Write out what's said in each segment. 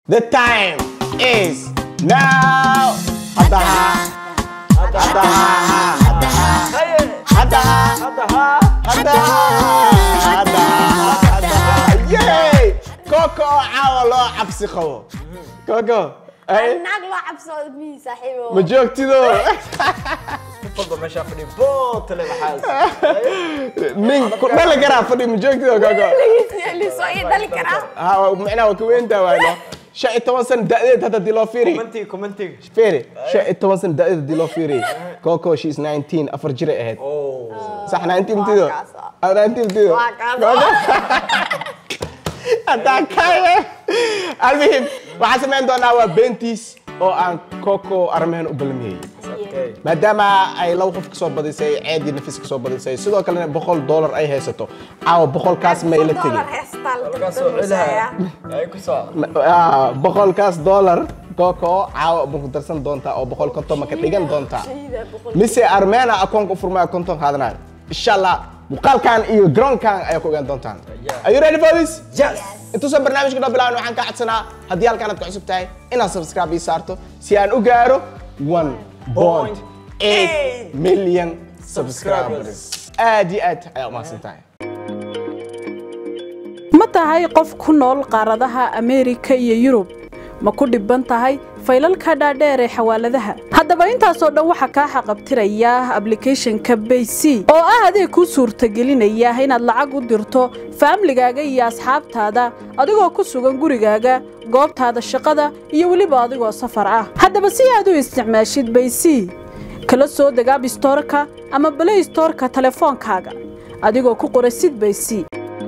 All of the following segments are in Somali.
The time is now. Hadaha. Hadaha. Hadaha. Hadaha. Hadaha. Hadaha. Yay! Coco caawa loo cabsi qabo. Coco, ay naag loo cabsoodo mihi saaxiibo ma joogtido fadlo meeshaa fadhi bootale maxaas nin ku dhali karaa fadhi ma joogtido Coco. lisoo ii dhali karaa Ha, macnaha waa ka weyntaa waayno. shan iyo toban sano da'deed hadda dii loo fiiri. commentiga commentiga Fiiri, shan iyo toban sano da'deed dii loo fiiri. Coco, she's 19, afar jir ay ahayd. oh صح 19 تيدو Waa kaasa. 19 تيدو waa kaas haddaan kaaye almuhim waxaan samayn doonaa waa beentiis oo aan coco arrimahan u ballamiyey okay maadaama ay laba qof kasoo badisay ceedii nafis kasoo badisay sidoo kalena boqol dollar ay haysato caawa boqolkaas ma ila tegin halkaas oo cilaha ay ku soo Ah, boqolkaas dollar coco caawa ma ku darsan doontaa oo boqol konton ma ka dhigan doontaa mise armena akoonka u furmaya konton qaadanayo insha allah muuqaalkan iyo garoonkan ayaa ku ogaan doontaan Yeah. are you ready for this yes intuusan barnaamijka noo bilaabin waxaan ka codsanaa haddii halkan aad ku cusub tahay inaad subscribe ii saarto si aan u gaaro 1.8 million subscribers aad iyo aad ayaa umahadsan tahay ma tahay qof ku nool qaaradaha ameerika iyo yurub ma ku dhibban tahay faylalka dhaadheer ee xawaaladaha haddaba intaasoo dhan waxaa kaa xaqabtiraya ablicathonka bayc oo ah adeeg kuu suurtagelinaya inaad lacag u dirto faamligaaga iyo asxaabtaada adigoo ku sugan gurigaaga goobtaada shaqada iyo weliba adigoo safar ah haddaba si aad u isticmaashid bayc kala soo deg abstorka ama balay storka telefoonkaaga adigoo ku qora sid bayc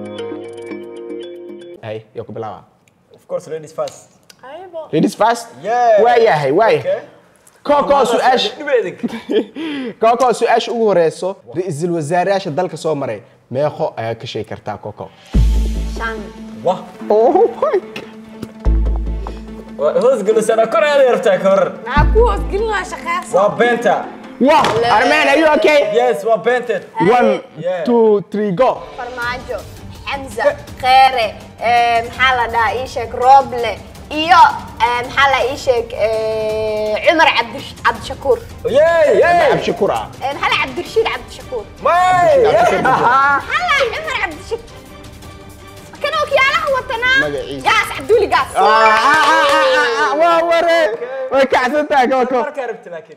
hay yaa ku bilaaba of course ladies first ladies first Yeah. waayahay waayahay okay coco su-aasha dhibeedig coco su-aasha ugu horeyso ra-iisul wasaarayaasha dalka soo maray meeqo ayaa ka sheegi kartaa coco shan wah oh my God. hoos gelisana kor aad yartaa ka hor maxaa ku hoosgelinaa shaqeeso waa beenta Wow, Arman, are you okay? yes waa beented One, Yeah. two, three, go. farmaajo xamza kheere eh, maxaa la dhahaa ii sheeg rooble iyo eh, maxaa la ii sheeg eh, cumar cabdish- cabdishakuur yey yey Abshakur ah. Eh, maxaa la cabdirashiid cabdishakuur may maxaa la cumar cabdishakuur kan ookiyaalaha watanaa Magaciisa. gaas cabduuli gaas Ah, ah, ah, ah, ah, waa ware. Way kacsan tahay Coco. markaa rabti laakiin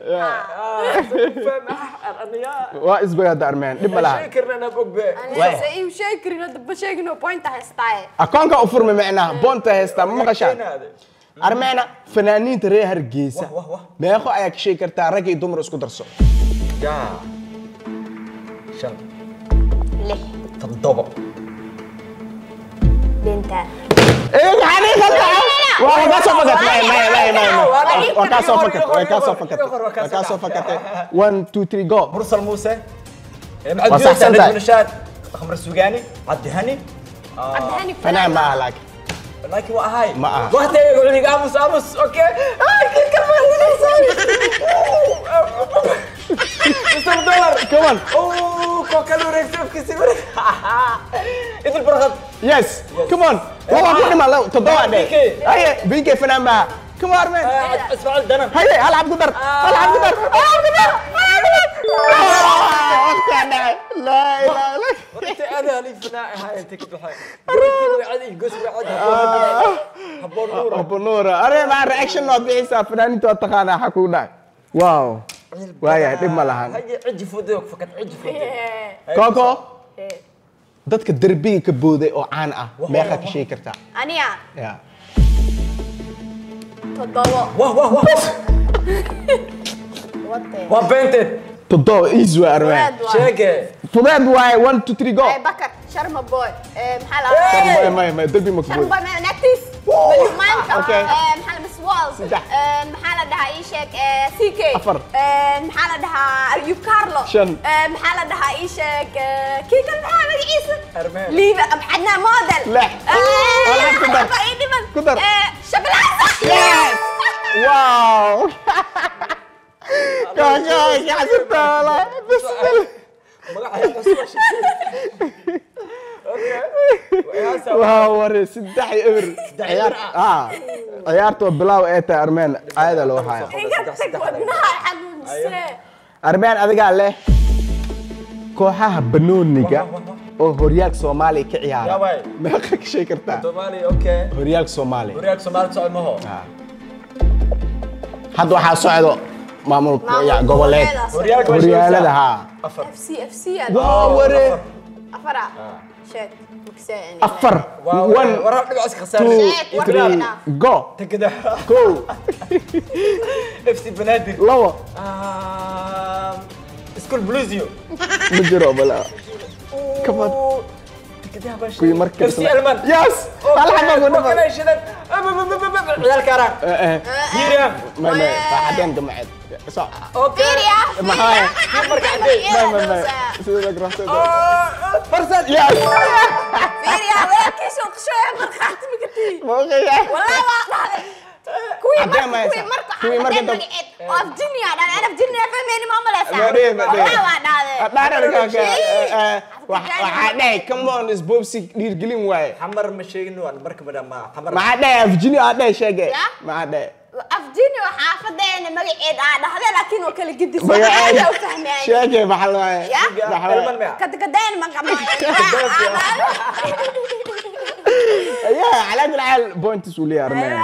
aniga Waa isbagaada Arman, dhib ma laha. shay karna na bogbe Aniga se iu sheegi karin hadda ba sheegin oo pointa haystaaye Akoonka u furmi macnaha, boonta heesta ma maqashaan? Armena, fanaaniinta reer Hargeysa. Wah, wah, wah. Meeqo ayaa ka sheegi kartaa rag iyo dumar isku darso? ya shan lix toddoba binta Eh, maxaa dhihi kartaa? Waa waa kaa soo fakat. Maya, maya, maya, maya, maya. Waa kaa soo fakat, waa kaa soo fakat. Waa kaa soo fakatay. One, two, three, go. mursal muuse Waa saxsan tahay. nashaad khamr sugaani cabdi hani cabdihani Fanaan ma aha laakiin. laakiin waa ahay Ma aha. waqti ayaga culig aamus aamus okay Ah, kii ka Mr. Dollar Come on. Oh, koo kale wareegsan afkiisa wareeg idil barqad Yes, come on. Waa ku dhima law toddoba dhe. BK. Haye, BK fanaan ma aha. Come on, Arman. ismaaciil danan haye hal cabdi dar hal cabdi dar hal cabdi dar hal cabdi dar waqtigaa dhacay laa ilaaha illa inta aad halii fanaa ahaa inta ka baxay goortii wacad iyo goos wacad haboon nuur Abu Nuura are ma reaction noo bixisa fanaaniinta waa taqaanaa xaa kugu dhacay wow waayahay dhib ma lahan haye ciji fuday fakad ciji fuday Coco dadka derbiga ka booday oo caan ah meeqa ka sheegi kartaa aniga ya toddobo wah wah wah wate waa beented toddoba easy waa armaan Fudeed waa. sheege fudeed waaye one two three go Eh, bakar sharma boy eh, maxaa la Hey! dhahaa may may derbi ma ka sharma booday boy ma- nagtiis malyumaanka Okay. Eh, maxaa la miss walls Saddex. Eh, maxaa la dhahaa ii sheeg eh, ck Afar. Eh, maxaa la dhahaa ayub carlo Shan. Eh, maxaa la dhahaa ii sheeg eh, kii kan maxaa magaciisa Armeen. liiba maxadnaa model Lix. Eh, Walaal, ku dar. waxba ii dhiman. Ku dar. Eh, shabalasa Yes! wow Coco ay kacsan tahay walaa. Bismillah. magaca waa ware saddex iyo eber ciyaar ah ciyaarta waa bilaaw ee tahay armeen caada loo haya iga tag wadnaha xanuunsee armeen adigaa leh kooxaha banooniga oo horyaalka soomaaliya ka ciyaara Yaabay. meeqa ka sheegi kartaa Soomaali okay. horyaalka soomaaliya Horyaalka Soomaali socod maho. Ah. hadda waxaa socdo maamul ya- goboleed Horyaalka waa horyaalada sheegaysaa. haa Afar. FC FC waa ware afara sheeg makseen afar Waa one warar dhibac iska khasaar. two Sheeg, war three dhinac. go Tegada. kow FC Banaadir. labo Ah, School Bluesio. ma jiro bala Come on. Tegada baa kuwii markii FC Alman. yes hal xaba ku dhafa Wakana shidan. Ciyaalka arag. Hiram. ma ma saaxadeen gamaceed so Okay. fiiriya Maxaa? marka cadday. ma ma ma sida la grafta Ah, farsad yes fiiriya weelkiisa uu qashooya markaati makatii mooqaya والله ما ضحك كوي عدي ما مرك كوي يسع. مرك كوي مرك عدي دب. مقعد وف جنيا انا انا في جنيا فهميني ما ملاسع Madee, madee. والله ما ضحك dhaararkaaka waxaa dhahay come on isboobsi dhiirgelin waaye xamar ma sheegin waan marka badan ma xamar maxaa dhahay afjini aa dhahay sheege Ya? maxaa dhahay afjini وحافظين مقعد اه هذا لكن وكل قد magaceeda ساعه وفهماني sheege maxaa la waaye يا maxaa Elman waaye mea قد قدين ما ayaa calaa kulli xaal points uu leeyahay armeen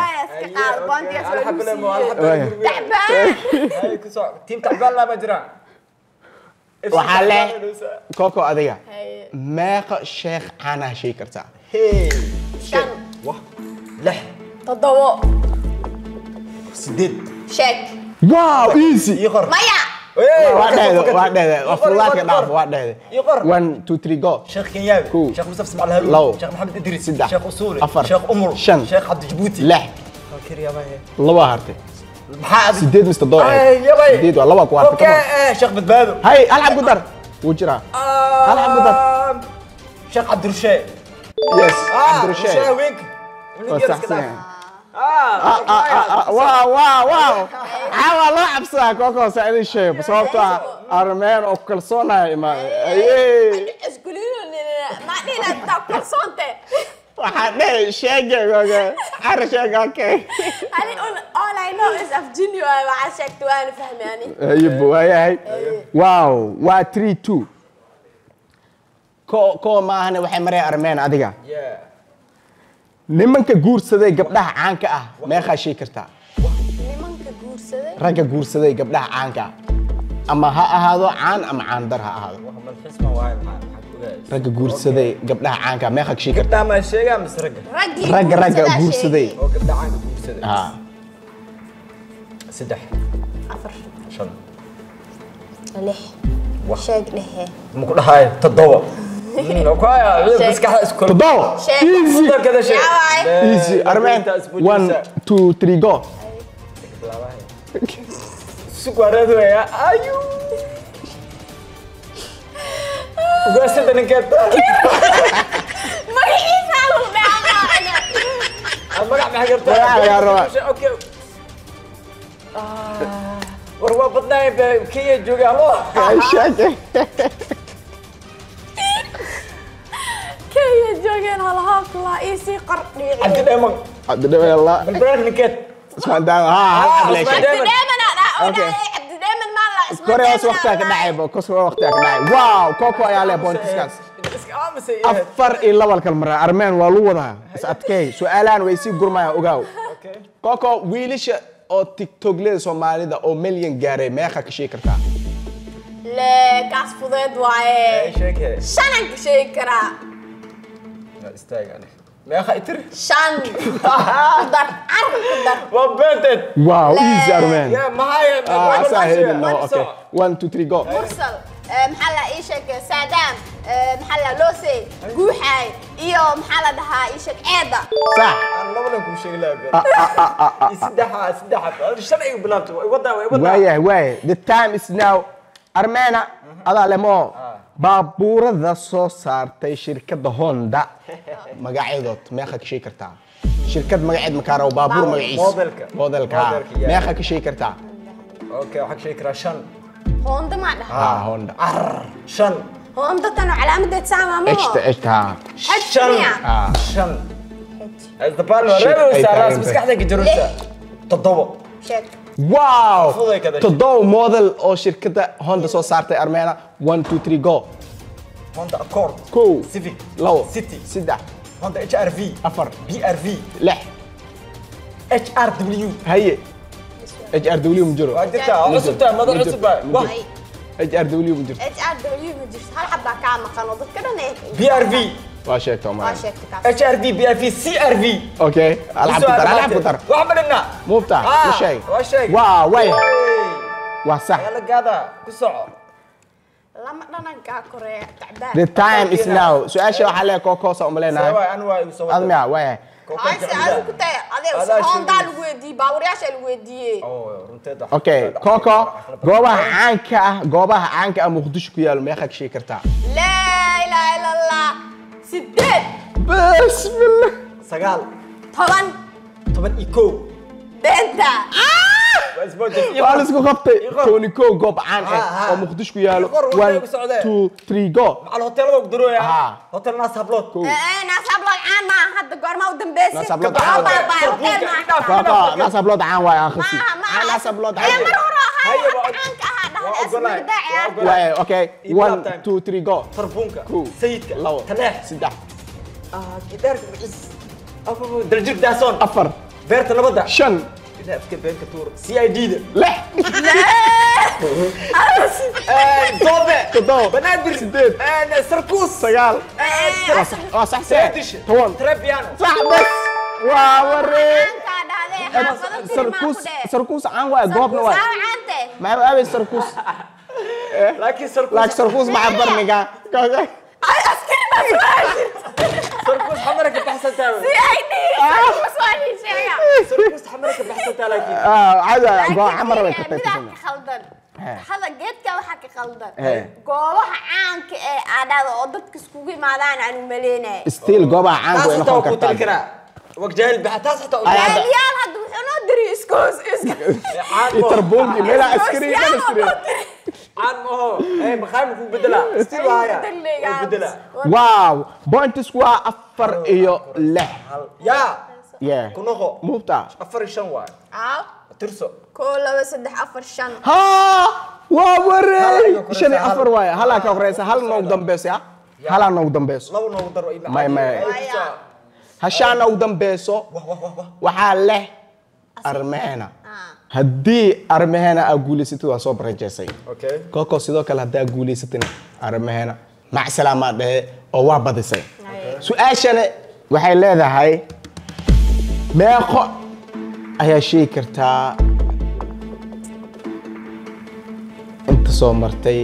تعبان Ay, ku soo team tacbaan lama jiraan waxaa leh koko adiga meeqa sheekh caanaha sheegi kartaa hey شن wah lix تضوء sideed شيك wow easy ii qor مايا waa dhehde waa dhehde waa fudaadka dhaaf waa dhehde ii qor one two three go sheekh kenyaawi Kow. sheekh mustafa ismaciil haruun Labo. sheekh maxamed idris Saddex. sheekh usuuli Afar. sheekh umul Shan. sheekh cabdi jabuuti lix halkii riyaabaa laba hartay maxaa adi sideed mise toddoba Ay, eeg yabay. sideed waa laba ku hartay okay come on. eh, sheekh badbaado hay hal xab ku dar wuu jiraa Hal xabo dad. Ah, sheekh cabdirashee yes ah cabdirasheed rushe haweenka waa saxsan yahay ah waaw waaw waaw caawa loo cabsadaa kookoo saa idin sheego sababtoo ah armeen oo kalsoonaya imaaday ayey ما دينا تاكل صوته waxaa dhehe sheege kooke cara sheege okay أنا all I know is أفجيني وما شكت وأنا فهماني ayib waayahay waaw waa three two ko koo maahane waxay maraya armeen adiga yeah nimanka guursaday gabdhaha caanka ah meeqaa sheegi kartaa nimanka guursaday ragga guursaday gabdhaha caanka ah ama ha ahaado caan ama caandar ha ahaado wax malxisma waaye maxaa maxaa ku ogaayay ragga guursaday gabdhaha caanka ah meeqa ka sheegi kartaa gabdhaha ma sheegaa mise ragga raggii ragga ragga guursadaa guursaday sheegay. oo gabdha caanka guursaday ha saddex afar shan lix Wah. sheeg dhehe ma ku dhahayo toddoba Mm, ku haya Sheeg. maskaxda isku kala toddoba Sheeg. easy Mudankada sheeg. Yaa waay. Eh, easy armeen inta isbuujinaysa. one two three go sugwareed weya ayu ugaasada ninkeed magaciisa lagu dhaca aad magac maxaa gartaa Magac lagaa rabaa. Okay. Ah, war waa badnaay be kenya jooga alo sheege kenya joogeen halahaa kulaa ii sii qor dhiici cabdi dheeman cabdidhawe allah balbalaak ninkeed ismaan daan ha hal Ah, xable Usmaan sheeg Daaman. cabdidheeman aa dhaa oo Okay. dhahay cabdidheeman maa la isma kore hoos waqtiga ka dhacay bo kos waqtiga ka dhacay wow koko ayaa leh pointiskaas iska aamusay iyo heed. afar iyo laba kal maraa armeen waa lu wadaa is adkeey su-aalahan way sii gurmayaan ogaaw Okay. koko wiilasha oo tiktokleda soomaalida oo milyan gaaray meeqa ka sheegi kartaa lee kaas fudeed Ay, waaye sheeg he. shanan ka sheegi karaa Yaa istaag ani. meeqa itir shan ku dar carab ku dar waa beenteed wow Le- easy armeen yaa mahaya ah asaa helin no One okay one two three go mursal eh, maxaa la ii sheeg saadaam eh, maxaa la loosey guuxaay iyo maxaa la dhahaa ii sheeg ceeda sax aan labadan kuu sheegi lahaa been saddexa saddexa shan ay bilaabto way wadaa way wadaa waayahay waayahay the time is now armeena adaa lemo baabuurada soo saartay shirkadda honda magacyadood meeqa ka sheegi kartaa shirkad magaceed makaaraw baabuur magaciis Modelka. modelka ha. Modelka, yeah. meeqa ka sheegi kartaa okay waxaa ka sheegi karaa shan hoonda maa dhaha ha honda shan هوندا تنو علامة سامة اشتا مو اشتا shan اه shan dabaal Shit, reeba ay saaraas tahay maskaxda gajaraysa toddobo شيك واو Fuday ka dhashay. تضو موديل او شركة هوندا سو صارتي ارمينا 1 2 3 جو honda accord كو civic لو city سدح honda hrv افر brv لح hrw هي اتش ار دبليو مجرو waa jirtaa waa cusub tahay madax cusub baa Wah, هاي اتش ار دبليو مجرو اتش ار دبليو مجرس هل حبا كان مقنو ضد كده نيك brv واشيك ما توما شيك كاس hrv brv crv اوكي العب Isu قطر العب armaate. قطر wax ma dhinna مو بتاع Ah, مش شيء waa sheeg واو واي Hey, وصح yaa la gaadaa ku soco لما دنا كا كوريا تعبان The time is now سؤال شو حالي كوكو سو See ملينا waay, anu waa igu soo wadaa. ادمي واي Kookaanka هاي سي ciida. ادو كنت Adaa ادي هوندا sheegaysa. لو ويدي باورياش لو ويدي Oo, runteeda. اوكي كوكو goobaha caanka ah goobaha caanka ah muqdisho ku yaalo meeqa ka sheegi kartaa لا اله الا الله سديد بسم الله sagaal طبعا toban iyo kow بنتا waa isboojay waa la isku qabtay Iqor. tony ko goob caan Ha, ah ha. oo muqdisho ku yaalo Iqor, waxay one ku socdeen. two three go macal hoteelada ugu darooya Ah. hotel naas hablood ناس ابلغ عن ما حد قرما ودمبيسي ناس أبلغ بابا عن. بابا اوتيل kooko naas hablood caan waay akhisi ما ما naas hablood هاي caan مرورة هاي هيا حتى بقى. عنك هذا waa هذا اسم ogolahay, الداعي waa ogolahay. waay okay Iyo one time. two three go tarbuunka kow sayidka labo taleex saddex Ah, gidaarka macis daljir daasoon afar beerta nabadda shan Ilaa afka beenka tuur c i d da lix doobe toddoba banaadir sideed sarkuus sagaal waa sax waa sax seedish toban trebiano صح بس ووري عنك هذا سركوس سركوس عن واي جوبنا واي عنك ما هو ابي سركوس laakiin sarkuus لاك سركوس مع برنيجا عسكري ما سواجي sarkuus xamara ka baxsantaa wey. سي اي دي بس واني شيء sarkuus xamara ka baxsantaa laakiin اه عاد جو عمر وين كنت midabka khaldan He. hada geedka waxaa ka khaldan He. goobaha caanka ee aadhada oo dadka iskugu imaadaan aan u maleynaya ستيل جوبا عن taas وين xitaa waa اخو ku tali كرتا karaa wag jaahil baxa taas xitaa u Ay, jaahil. hadda- yaal hadda wuxuu noo diri iskoos Caan ma- يتربونجي ميلا عسكري كان عسكري caan ma aho Eh, maxaa muku bedelaa stil waaya Wuu bedelaa واو بوينت سكوا افر ايو له Hal- yaa يا ku noqo مو بتاع afar iyo shan waay tirso koo laba saddex afar shan ها ووري هلا شنو هلا. افر واي هلا كوريس هل نو دمبيس يا هلا نو دمبيس laba noogu daro ima May- may. Maya. هشان نو دمبيسو wah wah wah wah waxaa leh armeena haddii armeena aa guulaysatid waa soo barajeysay okay koko sidoo kale haddaa guulaysatin armeena macsalaamaa dhehe oo waa badisay su-aashana waxay leedahay meeqo ayaa sheegi kartaa inta soo martay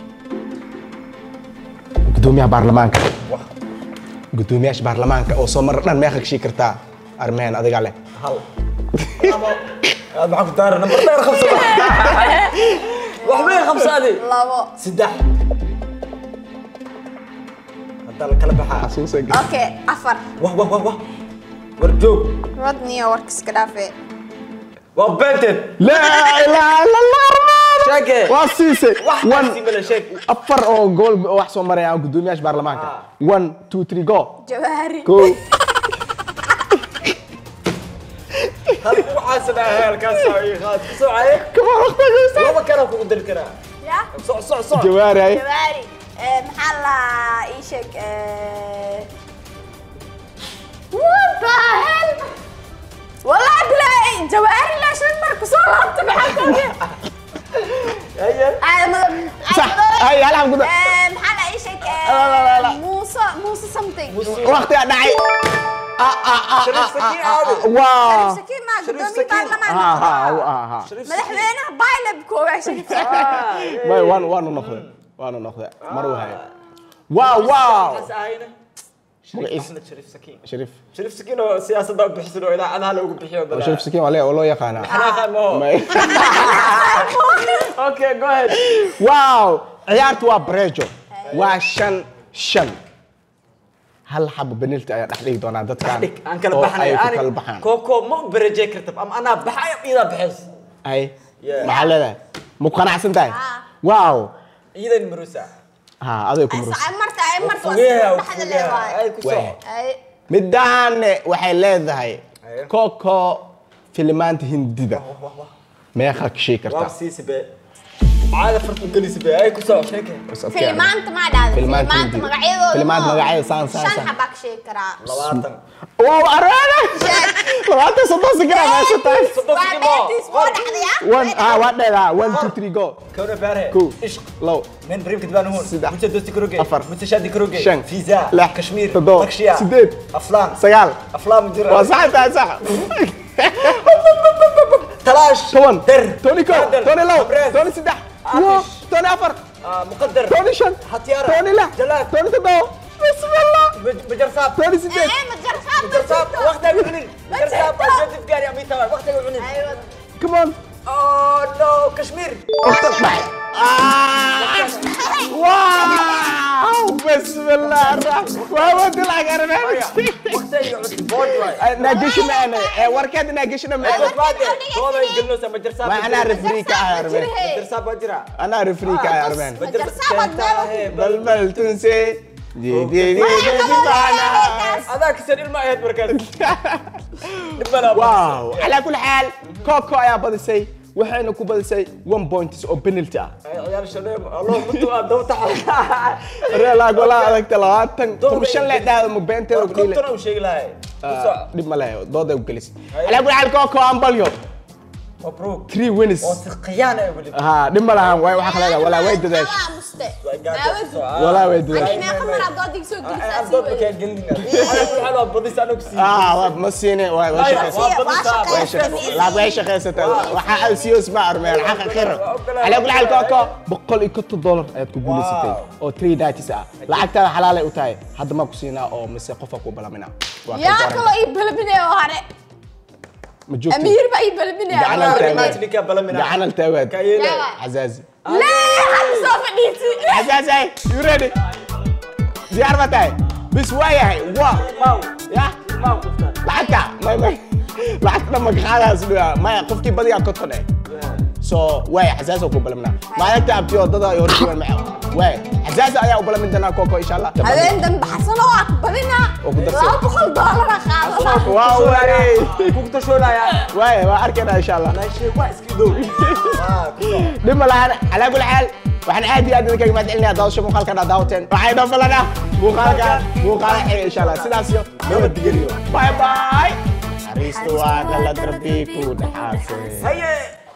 gudoomiyaha baarlamaanka wah gudoomiyaasha baarlamaanka oo soo marar dhan meeqa ka sheegi kartaa armeen adiga leh hal aad maxaa ku daara nambar dheer khamsa wax weyn khamsa adi labo saddex haddaa la kala baxaa xasuusa okay afar wah wah wah wah war joog rodniyo warka iska dhaafee waa beenteed laa ilaaha illa allah armaan sheege waa siisay wax one kasi mala sheeg afar oo gool oo wax soo maraya gudoomiyaasha baarlamaanka one two three go jawaari go hal waxaas dhahay halkaas ay qaad ku socaye kama waqtigiisa laba kana kugu dali karaa ya soc soc soc jawaari ay jawaari Eh, maxaa la ii sheeg eh, what the hell والله تلاقي جواهر لا شمر كسور لابت معاكم haya صح هاي هلا guda محل اي شيء لا، لا، لا. موسى موسى سمثينج waqtiga dhacay Sharif Sakiin caadi. waa شكيل ما شريف قدامي سكين. برلمان ha ha ha ha مدحوينه بايله بكوع شريف سكين way waan waanu noqday waanu noqday mar wahay waaw waaw Waxaas ahayna magaciis Ahmed Sharif Sakiin sharif Sharif Sakiin oo siyaasadda u bixisan oo idaacadaha loogu bixiyo oo sharif sakiin waa le- oo loo yaqaanaa xanaaqa ma ho May- okay go ahead waaw ciyaartu waa bareejo waa shan shan hal xabo benilti ayaa dhex dhigi doonaa dadkan dhig aan kala oo baxnay ay ku ani kala baxaan kooko ma u berejey kartab ama anaa baxay ama iyadaa baxays ay Yeah. maxaa leedahay ma ku qanacsan tahay Ah. waaw iyadan marusa ha aday ku murus Ay, marta ay marta waa Fogeeya, sida dhexda fogeeya. leedahay. Ay, ku soo. Waay. Ay, midaane waxay leedahay Aye. koko filimaanta hindida meeqa ka sheegi Waa kartaa siisi be. Caada fartu gelisi be. Ay ku soo sheeke. filimaanta ma dhahda Filimaanta filimaanta hindi. magacyadooda Filimaanta ma- magacyada saan, saan, shan saan. xabaa ka sheegi karaa Labaatan. oo araana labaatan soddon sikira meesha tahay Soddon waa sikimo. beertiis oo dhexdaya one ah waa dheedaa one two three go Kawna baare. kow Ishq. low من بريم كتبان هون سدح. متى دوستي كروجي أفر. متى شادي كروجي شن. فيزا لح. كشمير تضو. مكشيا سديد. افلام sagaal افلام جرا waa sax tahay sax تلاش toban در toni ko قدر. toni low أبرز. toni saddex عافش. wo toni afar آه، مقدر toni shan هتيارة toni lix جلاد toni toddoba bismillah بج- بجرساب toni sideed ee ma jarsaab ma بجرساب jirto. وقتها يعنين بجرساب jirto. جد في قاري عميتا وقتها يعنين Aywa. come on اوه نو كشمير اختك معي واو بسم الله الرحمن وهو دلع قربان وقتها يعود بودي واي ناقشنا انا وركاد ناقشنا بس معي بعد هو ما يقلوس بجرساب ما انا رفريك يا ارمان بجرساب وجرا انا رفريك يا ارمان Jarsaab aad بل بل تنسي دي دي دي دي دي معنا هذاك سن الماء يد مركز نبلا واو على كل حال كوكو يا بدسي waxayna ku badisay one points oo penalty ah عيال الشباب الله متوا دوت reelaag walaa adagta labaatan kun shan lee dhahda ma beenteeda ku dhiile كنت شيء لاي dhib ma lehe dooday u gelisay calaa kul xaal kooko ambalyo مبروك three winners وثقيان يا ولد ها dhib ma lahan way waxaa kaleeda walaa way dadaash Waa muste. قاعد walaa way Ani dadaash meeqa mar aad doodiga soo gelisaa أنا sii ضد weyn. كان قلنا أنا كل حلوة بديس أنا كسي ah waa ma siine way way shaqaysay way shaqaysay laag way shaqaysatay waxaa aad sii isma armeen xaqa khira calaa kul xaal kooko boqol iyo konton dollar ayaad ku guulaysatay oo three datis ah lacagtaada xalaalay u tahay hadda ma ku siinaa oo mise qofa ku balamina waa ka yaa garan. kaloo ii balbinaya oo hore ma joogtid amiir baa ii balbinaya Gacan أنا التاويل. رمات لك بلا من gacan altaawaad كايلة عزازي lee hadda soo fadhiisi عزازي you ready diyaar ma tahay bis waa yahay waa ماو ya ماو كفتان lacagta may may lacagta dhan magaqaadaas dhigaa maya qofkii badiyaa konton eh so waay xasaas oo ku balamnaa maalinta abtiyo dada ay horjuwan maca waay xasaas ayaa u balamin doonaa koko insha allah habeen dambe xasano waa ku badinaa Oo ku darsan. laba boqol doolara qaadana waa waay كنت شو لا يا waay waa arkaynaa insha allah لا شيء كويس كده dhib ma lahan calaa kul xaal waxaan aad iyo aad idinkaga mahad celinaya daawasho muuqaalkan aad daawateen waxay noo falana muuqaalkan muuqaala xiga insha allah sidaas iyo nabadgeliyo bye bye xariistu waa kala darbi ku dhaxaasay هيا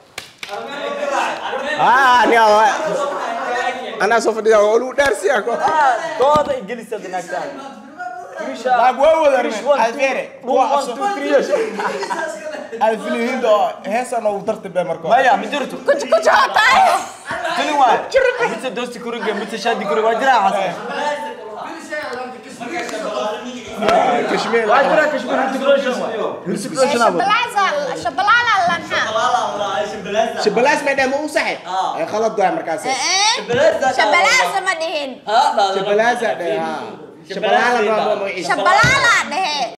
ah aniga waa anaa soo fadhida waa lagu dhaarsiyaa ko كوضا إنجليزي هذا نكتان laag waa wada Krish one, two- alfeere one, two, three, alfilihindo heesa noogu darta bee marka مايا مدرتو kuji kuji oo tahay تلي واحد متى دوستي كروجي متى شادي كروجي واجرا حسن kashmiir واجرا كشمير هنت كروجي shabalaasa shabalaala lanxa shabalaas may dhahay ma u saxe ay khalad waay markaas shabalaasa ma dhihin shabalaasa dhahay ha shabalaala rabo magaciisa shabalaala dhehe